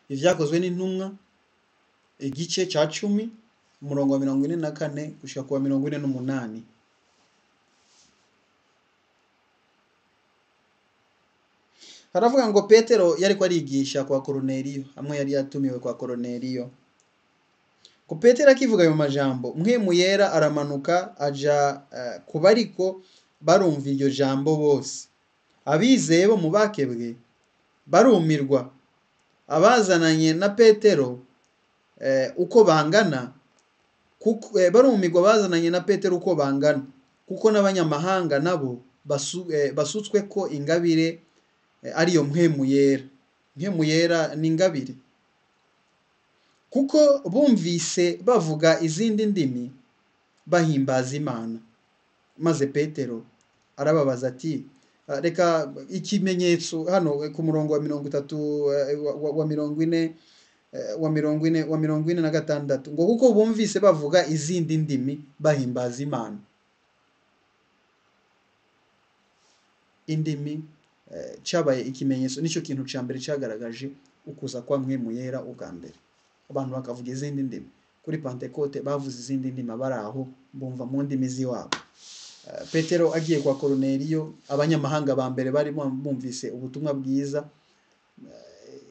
ibyakozwe n'intumwa igice cya cumi umurongo wa mirongo ine na kane gushyira ku wa mirongo ine n'umunani haravuga ngo petero yari ko arigisha kwa koroneriyo hamwe yari yatumiwe kwa koroneriyo ko petero akivuga ayo majambo mwemu yera aramanuka aja eh, ku bariko barumva iryo jambo bose abizeye bo mu bakebwe barumirwa abazananye na petero eh, uko bangana kuko eh, barumirwa bazananye na petero uko bangana kuko n'abanyamahanga nabo basu, eh, basutswe ko ingabire eh, ariyo mpemu yera mpemu yera ni ingabire kuko bumvise bavuga izindi ndimi bahimbaza imana maze petero arababaza ati "Ah, reka ikimenyetso hano eh, ku murongo wa mirongo itatu eh, wa- wa- wa mirongo ine eh, wa mirongo ine wa mirongo ine na gatandatu ngo kuko bumvise bavuga izindi ndimi bahimbaza imana indimi eh, cyabaye ikimenyetso nicyo kintu cya mbere cyagaragaje ukuza kwa mwemu yera ubwa mbere abantu bakavuga izindi ndimi kuri pantekote bavuze izindi ndimi abari aho bumva mu ndimi z'iwabo Eh, petero agiye kwa koroneriyo abanyamahanga ba mbere bari bumvise ubutumwa bwiza eh,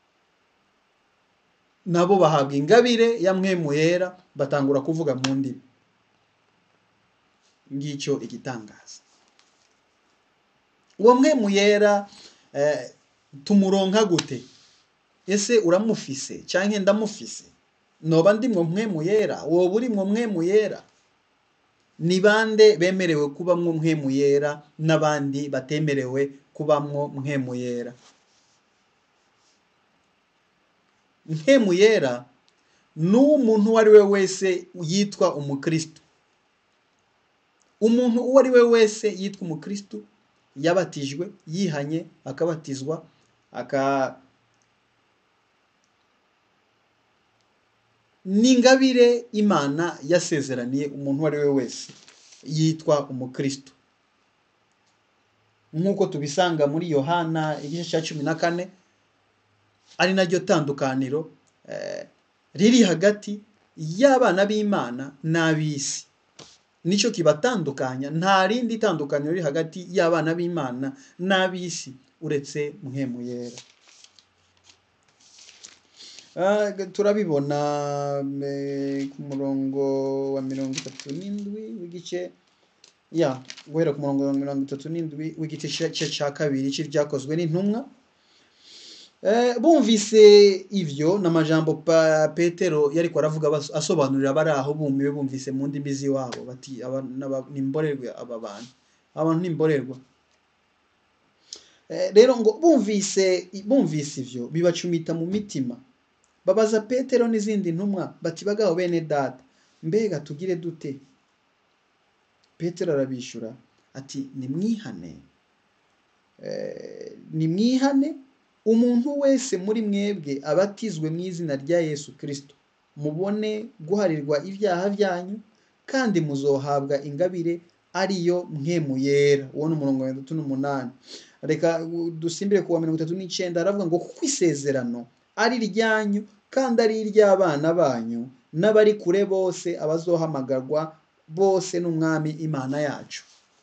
nabo bahabwa ingabire ya mwemu yera batangura kuvuga mu ndimi ngicyo igitangaza uwo mwemu yera eh, tumuronka gute ese uramufise cyangwa ndamufise noba ndimwo mwemu yera woba urimwo mwemu yera ni bande bemerewe kubamwo mwemu yera n'abandi batemerewe kubamwo mwemu yera mwemu yera ni umuntu uwo ari we wese yitwa umukristo umuntu uwo ari we wese yitwa umukristo yabatijwe yihanye akabatizwa aka ni ingabire imana yasezeraniye umuntu uwo ari we wese yitwa umukristo nk'uko tubisanga muri yohana igice cya cumi na kane ari naryo tandukaniro eh, riri hagati y'abana b'imana n'ab'isi nicyo kibatandukanya nta rindi tandukaniro riri hagati y'abana b'imana n'ab'isi uretse muhemu yera Ah, turabibona eh, ku murongo wa mirongo itatu n'indwi w'igice ya guhera ku murongo wa mirongo itatu n'indwi w'igice cya- cya cya kabiri cy'ibyakozwe n'intumwa Eh, bumvise ivyo n'amajambo pa petero yariko aravuga bas- asobanurira abari aho bumiwe bumvise mu ndimi z'iwabo bati aba n'aba- ni imborerwa aba bantu abantu ni imborerwa Eh, rero ngo bumvise bumvise ivyo bibacumita mu mitima babaza petero n'izindi ntumwa bati bagaho bene data mbega tugire dute petero arabishyura ati nimwihane Eh, nimwihane umuntu wese muri mwebwe abatizwe mu izina rya yesu kirisito mubone guharirwa ibyaha byanyu kandi muzohabwa ingabire ariyo mwemu yera uwo ni umurongo wa mirongo itatu n'umunani reka uh, dusimbire ku wa mirongo itatu n'icyenda aravuga ngo kuko isezerano ari iryanyu kandi ari iry'abana banyu n'abari kure bose abazohamagarwa bose n'umwami imana yacu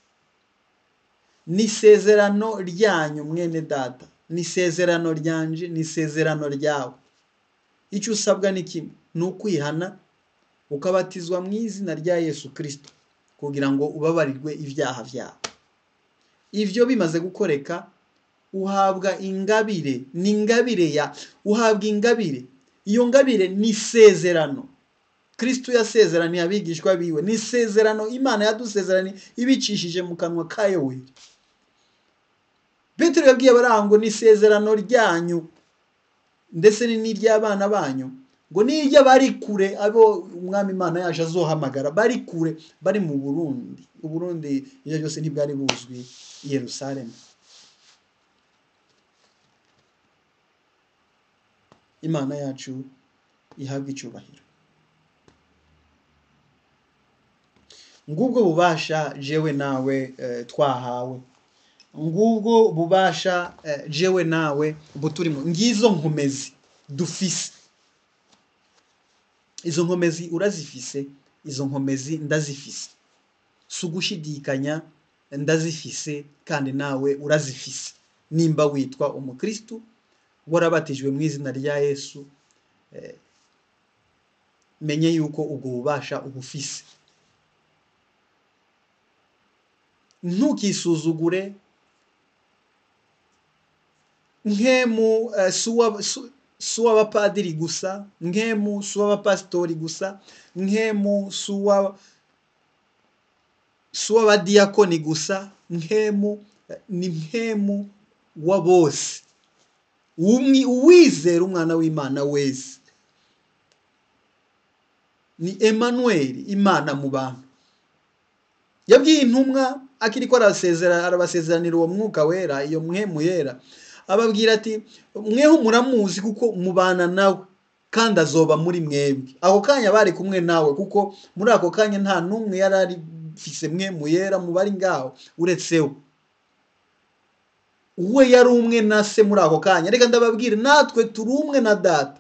ni isezerano ryanyu mwene data ni isezerano ryanje ni isezerano ryawe icyo usabwa ni kimwe ni ukwihana ukabatizwa mu izina rya yesu kirisito kugira ngo ubabarirwe ibyaha byawe ibyo bimaze gukoreka uhabwa ingabire ni ingabire ya uhabwa ingabire iyo ngabire ni isezerano kirisito yasezeraniye abigishwa biwe ni isezerano imana yadusezeraniye ibicishije mu kanwa ka yoweri petero yabwiye abarango ni isezerano ryanyu ndetse ni n'iry'abana banyu ngo n'iry'abari kure abo umwami imana yaje azohamagara bari kure bari mu burundi uburundi ibyo byose ntibwari buzwi i yerusalemu imana yacu ihabwa icyubahiro ngubwo bubasha jewe nawe eh, twahawe ngubwo bubasha eh, jewe nawe buturimo ngizo nkomezi dufise izo nkomezi urazifise izo nkomezi ndazifise si ugushidikanya ndazifise kandi nawe urazifise nimba witwa umukristu warabatijwe mu izina rya yesu eh, menye yuko ubwo bubasha ubufise ntukisuzugure nkemu eh, si uwa- si- si uw'abapadiri gusa nkemu si uw'abapasitori gusa nkemu si uwa- si uw'abadiyakoni gusa nkemu eh, ni nkemu wa bose Umwi- uwizera umwana w'imana wese ni Emmanuel imana mu bantu yabwiye intumwa akiri ko arasezera arabasezeranira uwo mwuka wera iyo mwemu yera ababwira ati mweho muramuzi kuko mubana nawe kandi azoba muri mwebwe ako kanya bari kumwe nawe kuko muri ako kanya nta n'umwe yari arifise mwemu yera mu bari ngaho uretse we we yari umwe na se muri ako kanya reka ndababwire natwe turi umwe na data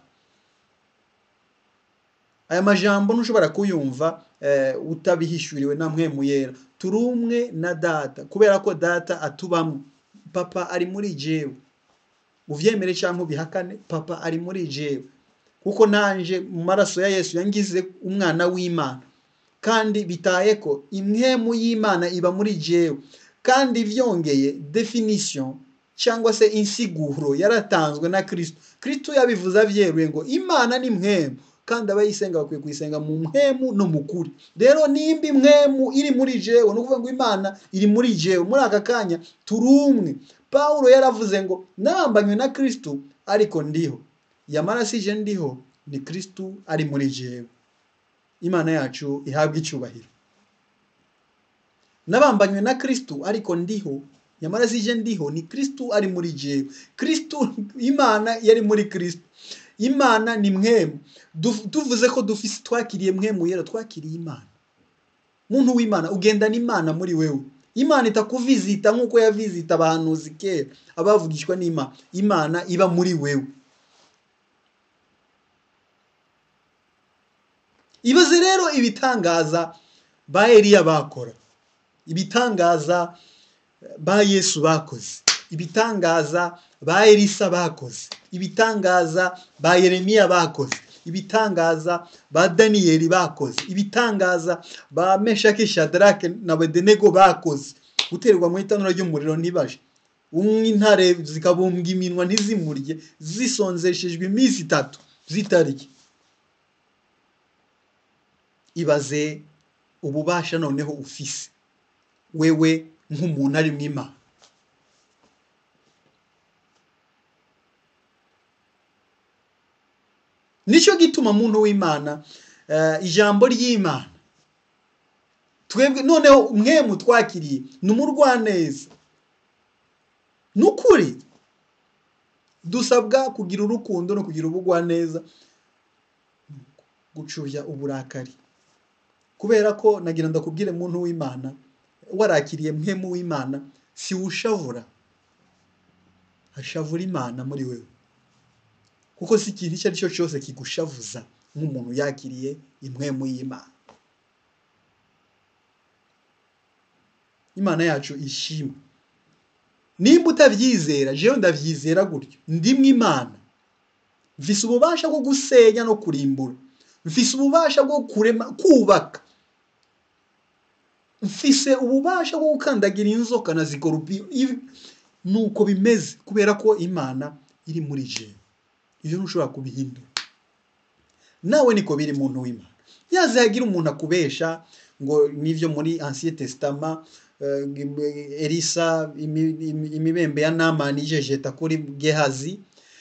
aya majambo ntushobora kuyumva eh, utabihishuriwe na mwemu yera turi umwe na data kubera ko data atubamo papa ari muri jewe uvyemere cyangwa ubihakane papa ari muri jewe kuko nanje mu maraso ya yesu yangize umwana w'imana kandi bitaye ko imwemu y'imana iba muri jewe kandi vyongeye definition cyangwa se insiguro yaratanzwe na kristo kristo yabivuze avyeruye ngo imana ni mwemu kandi abayisenga bakwiye kuyisenga mu mwemu no mu kuri rero nimba imwemu iri muri jewe ni ukuvuga ngo imana iri muri jewe muri aka kanya turi umwe pawulo yaravuze ngo nabambanywe na kristo ariko ndiho yamara sije ndiho ni kristo ari muri jewe imana yacu ihabwa icyubahiro nabambanywe na kristo ariko ndiho nyamara sije ndiho ni kristo ari muri jewe kristo imana yari muri kristo imana ni mwemu Du- tuvuze ko dufise twakiriye mwemu yera twakiriye imana muntu w'imana ugendana imana muri wewe imana itakuvizita nk'uko yavizita abahanuzi kera abavugishwa n'imana imana iba muri wewe ibaze rero ibitangaza ba eliya bakora ibitangaza ba yesu bakoze ibitangaza ba elisa bakoze ibitangaza ba yeremiya bakoze ibitangaza ba daniyeli bakoze ibitangaza ba meshaki shadarake na bedenego bakoze guterwa mu itanura ry'umuriro ntibaje umwe intare zikabumbwa iminwa ntizimurye zisonzeshejwe iminsi itatu zitarya ibaze ububasha noneho ufise wewe nk'umuntu ari mu imana nicyo gituma muntu w'imana eh, ijambo ry'imana twebwe noneho mwemu twakiriye ni umurwaneza ni ukuri dusabwa kugira urukundo no kugira ubugwaneza gucubya uburakari kubera ko nagira ndakubwire muntu w'imana warakiriye mwemu w'imana si ushavura hashavura imana muri wewe kuko si ikintu icyo ari cyo cyose kigushavuza nk'umuntu yakiriye imwemu y'imana imana yacu ishimwe nimba utabyizera jewe ndabyizera gutyo ndimwe imana mfise ububasha bwo gusenya no kurimbura mfise ububasha bwo kurema kubaka mfise ububasha bwo gukandagira inzoka na zikorupiyo Ibi- nuko bimeze kubera ko imana iri muri jewe ibyo ntushobora kubihindura nawe niko biri muntu w'imana yaze hagira umuntu akubesha ngo nivyo muri ancien testament eh, elisa imi- imi- imibembe ya namani ijejeta kuri gehazi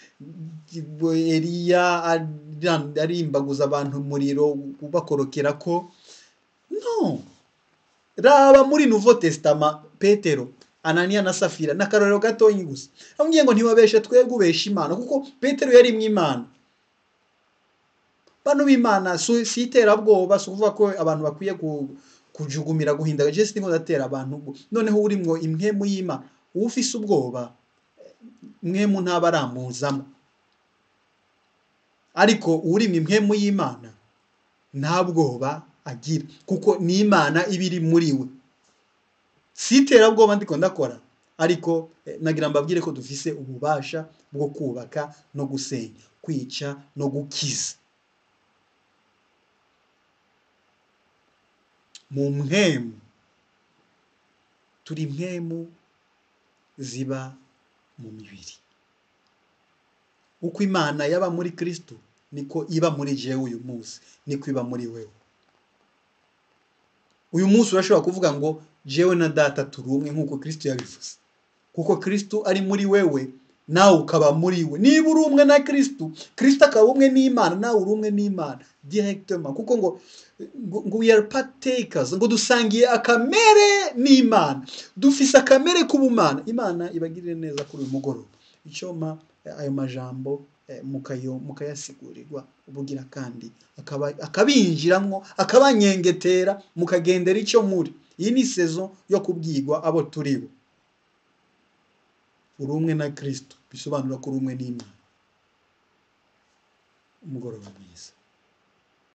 eliya ari- arimbaguza abantu umuriro ubakorokera ko no raba muri nouveau testament petero ananiya na safira ni akarorero gatoyi gusa amubwiye ngo ntiwabeshe twebwe ubesha imana kuko petero yari mu imana bano b'imana si si iterabwoba si ukuvuga ko abantu bakwiye ku- kujugumira guhinda je siniko ndatera abantu ubwo noneho urimwo imwemu y'imana uba ufise ubwoba mwemu ntaba aramuzamo ariko urimo impwemu y'imana nta bwoba agira kuko ni imana iba iri muri we si iterabwoba ndiko ndakora ariko eh, nagira mbabwire ko dufise ububasha bwo kubaka no gusenya kwica no gukiza mu mpwemu turi impwemu ziba mu mibiri uko imana yaba muri kristo niko iba muri jewe uyu munsi niko iba muri wewe uyu munsi urashobora kuvuga ngo jewe na data turi umwe nk'uko kristo yabivuze kuko kristo ari muri wewe nawe ukaba muri we niba uri umwe na kristo kristo akaba umwe n'imana nawe uri umwe n'imana directement kuko ngo ngo, ngo we are partakers ngo dusangiye akamere n'imana dufise akamere k'ubumana imana ibagirire neza kuri uyu mugoroba icyoma eh, ayo majambo eh, mukayo mukayasigurirwa ubugira kandi akaba akabinjiramwo akabanyengetera mukagendera icyo muri iyi ni sezo yo kubwirwa abo turi bo uri umwe na kristo bisobanura ko uri umwe n'imana umugoroba mwiza